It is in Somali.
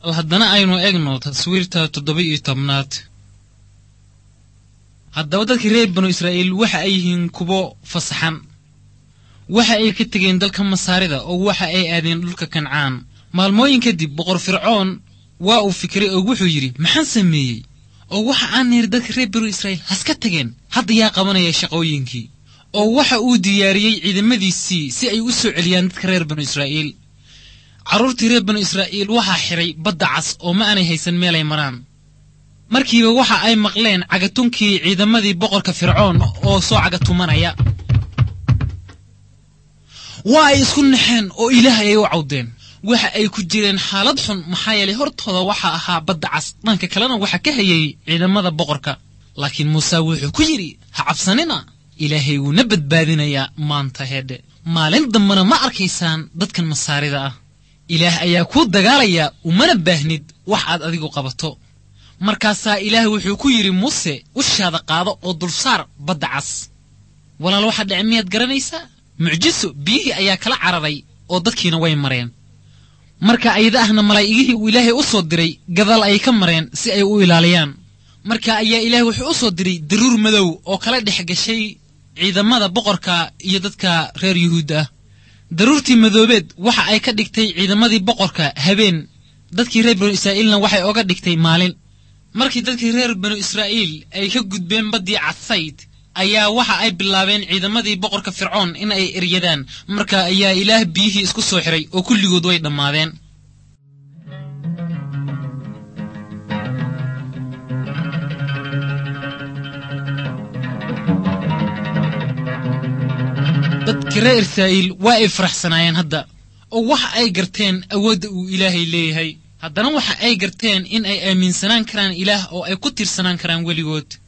haddana aynu egno taswiirta toddoba iyo tobnaad haddaba dadkii reer banu israa'iil waxa ay yihiin kuwo fasaxan waxa ay ka tegeen dalka masaarida oo waxa ay aadeen dhulka kancaan maalmooyin kadib boqor fircoon waa uu fikiray oo wuxuu yidhi maxaan sameeyey oo waxa aan niri dadka reer banu israa'iil haska tageen hadda yaa qabanaya shaqooyinkii oo waxa uu diyaariyey ciidamadiisii si ay u soo celiyaan dadka reer banu israa'iil carruurtii reer banu israa'iil waxaa xidhay badda cas oo ma aanay haysan meelay maraan markiiba waxa ay maqleen cagatunkii ciidamadii boqorka fircoon oo soo cagatumanaya waa ay isku naxeen oo ilaah ayay u cawdeen waxa ay ku jireen xaalad xun maxaa yeelay hortooda waxa ahaa badda cas dhanka kalena waxa ka hayay ciidamada boqorka laakiin muuse wuxuu ku yidhi ha cabsanina ilaahay wuuna badbaadinayaa maanta heedhe maalin dambena ma arkaysaan dadkan masaarida ah ilaah ayaa kuu dagaalaya umana baahnid wax aad adigu qabato markaasaa ilaah wuxuu ku yidhi muuse ushaada qaado oo dulsaar badda cas walaal waxaa dhece miyaad garanaysaa mucjiso biyihii ayaa kala cararay oo dadkiina way mareen marka ayada ahna malaa'igihii uu ilaahay u soo diray gadaal ayay ka mareen si ay u ilaaliyaan marka ayaa ilaah wuxuu u soo diray daruur madow oo kala dhex gashay ciidamada boqorka iyo dadka reer yuhuud ah daruurtii madoobeed waxa ay ka dhigtay ciidamadii boqorka habeen dadkii reer banu israa'iilna waxay oga dhigtay maalin markii dadkii reer banu israa'iil ay ka gudbeen baddii cadsayd ayaa waxa ay bilaabeen ciidamadii boqorka fircoon in ay eryadaan marka ayaa ilaah biyihii isku soo xiray oo kulligood way dhammaadeen dadkii reer israa'iil waa ay faraxsanaayeen hadda oo waxa ay garteen awoodda uu ilaahay leeyahay haddana waxa ay garteen in ay aaminsanaan karaan ilaah oo ay ku tiirsanaan karaan weligood